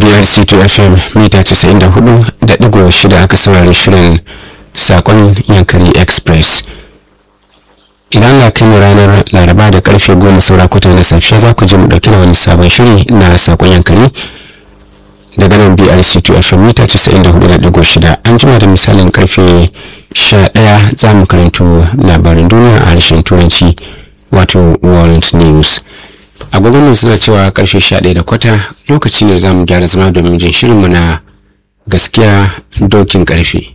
brc2 fm mita 94.6 aka saurari shirin sakon yankari express idan ga kai mu ranar laraba da karfe goma saura kwata na safiya za ku je mu dauki da wani sabon shiri na sakon yankari daga nan brc2 fm mita 94.6 an jima da misalin karfe 11 za mu karanto labarin duniya a harshen turanci wato world news agogon suna cewa karfe 11 da kwata lokaci ne za mu gyara zama domin jin shirinmu na gaskiya dokin karfe